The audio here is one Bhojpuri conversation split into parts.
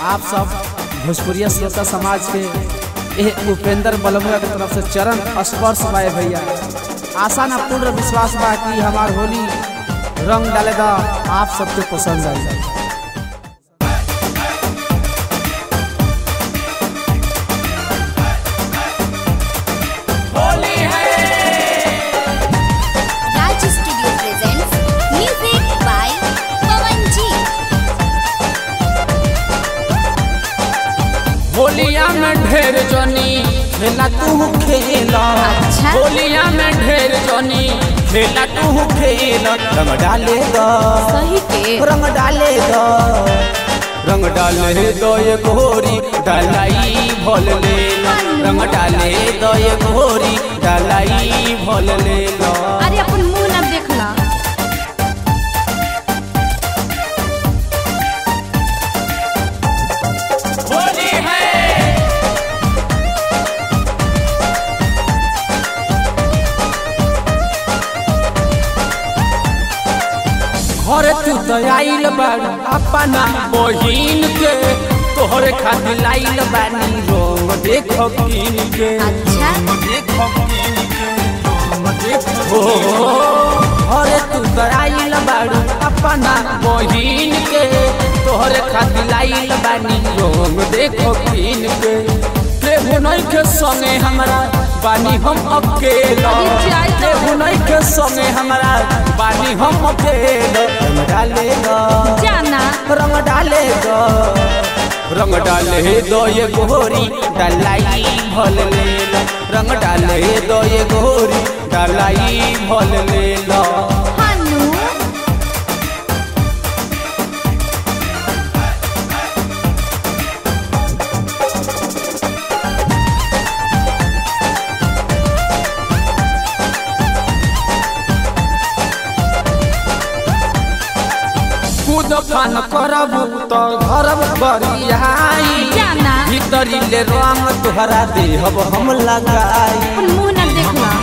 आप सब भोजपुरिया श्रोता समाज के एह उपेंद्र बलमुआ के तरफ से चरण स्पर्श बाए भैया आशा ना पूर्ण विश्वास बा कि हमार होली रंग डालेगा आप सबके पसंद आई Raj Studio presents music by Pawan G. होलिया में ढेर जनी खेला तू खेला अच्छा। होलिया में ढेर जनी खेला तू खेला रंग डालेगा सही के रंग डालेगा रंग डाले दो ये गोरी डालाई भोल लेला रंग डाले दो ये गोरी डालाई भोल लेला अरे अपन मुंह ना देखला होली है घरे तू तो आइल बाड़ अपना बहिन के तोहरे खातिर लाइल बानी रंग देखो किन के अच्छा देखो किन के रंग देखो घरे तू तो आइल बाड़ अपना बहिन के तोहरे खातिर लाइल बानी रंग देखो किन के केहू नहीं के संगे हमरा बानी हम अकेला अरे जाई तो। केहू नहीं के संगे हमरा बानी हम अकेला रंग डालेगा जाना रंग डालेगा रंग डाले दो ये गोरी डालाई भल लेला रंग डाले दो ये गोरी डालाई भल लेला हानू कूद फान करब तो घरब बरियाई जाना भीतरी ले रंग तोहरा देहब हम लगाई अपन मुंह ना देखला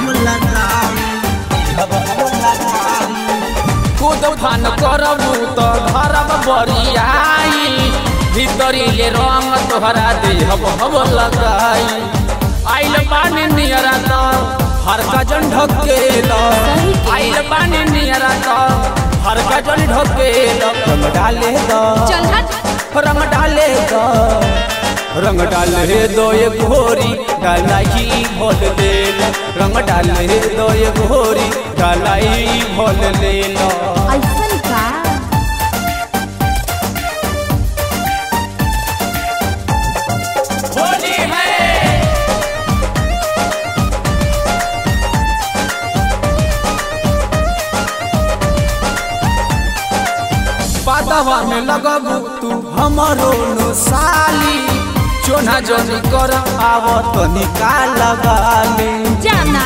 कूद फान करब तो घरब बरियाई भीतरी ले रंग तोहरा देहब हम लगाई आइल पानी नियरा तो हर का जन ढकेला सही के। आइल पानी नियरा तो हर का जन ढकेला रंग डाले दो चल हट रंग डाले दो रंग डाले दो ये घोरी डालाई भोल लेला रंग डाले दो ये घोरी डालाई भोल लेला ऐसन का होली है पातवा में लगबू तू हमरो नो साली चोना जनी कर आव तो निकाल लगाली जाना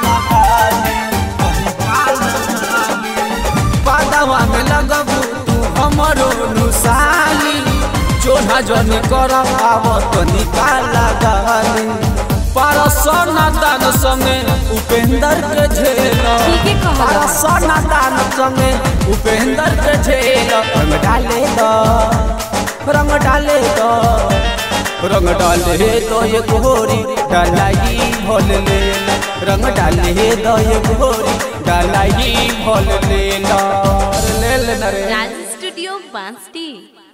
पातवा में लगबू तू हमरो नो साली चोना जनी कर आव तो निकाल लगाली पर सोना दान संगे उपेंद्र के झेला ठीके कहला। पर सोना दान संगे उपेंद्र के झेला रंग डाले दो रंग डाले दो रंग डाले दो ये गोरी डालाई भोल लेला रंग डाले दो ये गोरी डालाई भोल लेला ले लेना रे राज स्टूडियो बांसटी